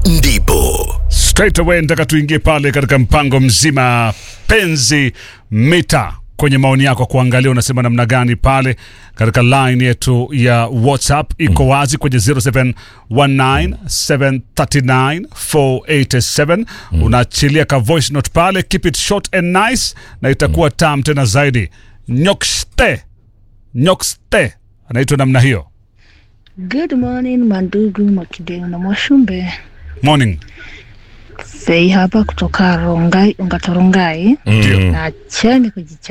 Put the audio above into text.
ndipo straight away nataka tuingie pale katika mpango mzima penzi mita kwenye maoni yako kuangalia unasema namna gani pale katika line yetu ya whatsapp iko wazi kwenye 0719739487 unaachilia ka voice note pale keep it short and nice na itakuwa tam tena zaidi nyokste nyokste anaitwa namna hiyo Good morning mandugu Makideo na Mwashumbe. morning Fei hapa kutoka Rongai, Ongatorongai Ndio. na cheni kujicha